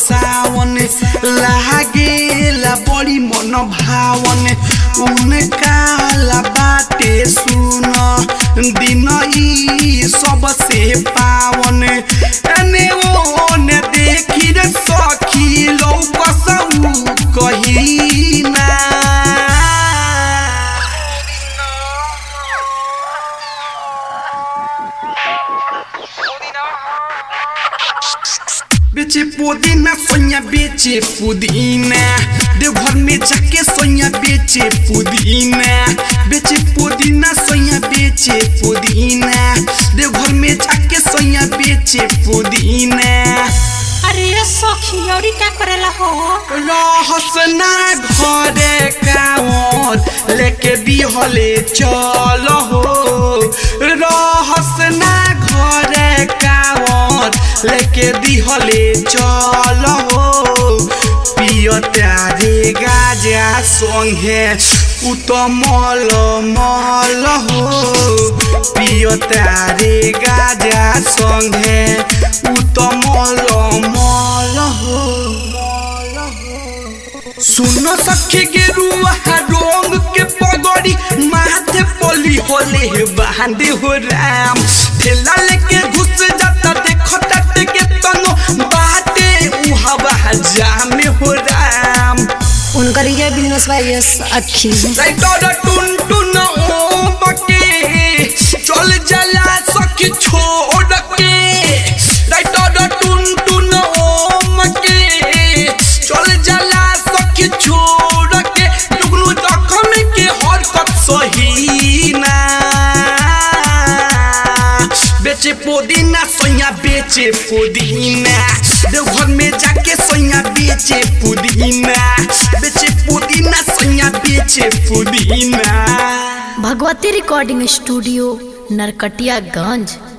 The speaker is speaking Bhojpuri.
सावन लागेला बड़ी मन भावन उनका ला बाटे सुन दिन ई सबसे पावन एने ओने देखी रे सखी लौकसऊ कही ना बेचे पुदीना सोया बेचे पुदीना देवघर में जाके सोया बेचे पुदीना बेचे पुदीना सोया बेचे पुदीना देवघर में जाके सोया बेचे पुदीना अरे ये सखी औरी का करेला हो रहसना घरे कावर लेके बिहले चल हो रहसना घरे कावर लेके दिहले चल हो पियतारे गाजा संगे उतमल मल हो पियतारे गाजा संगे उतमल मल हो सुन सखी के रुआ रोंग के पगड़ी माथे पोली होले बांधे हो राम ठेला लेके घुस जाता देखो तट के तनो बाटे उहवा जामे हो राम उनकर ये बिजनेस बा ये अखी राइटर टुन टुन ओ बके चल जला सखी छोड़ के राइटर टुन टुन ओ मके चल जला सखी छोड़ के टुकनु जखम के हरकत सही ना बेचे पुदीना सोया बेचे पुदीना देवघर में जाके सोया बेचे पुदीना बेचे पुदीना सोया बेचे पुदीना भगवती रिकॉर्डिंग स्टूडियो नरकटियागंज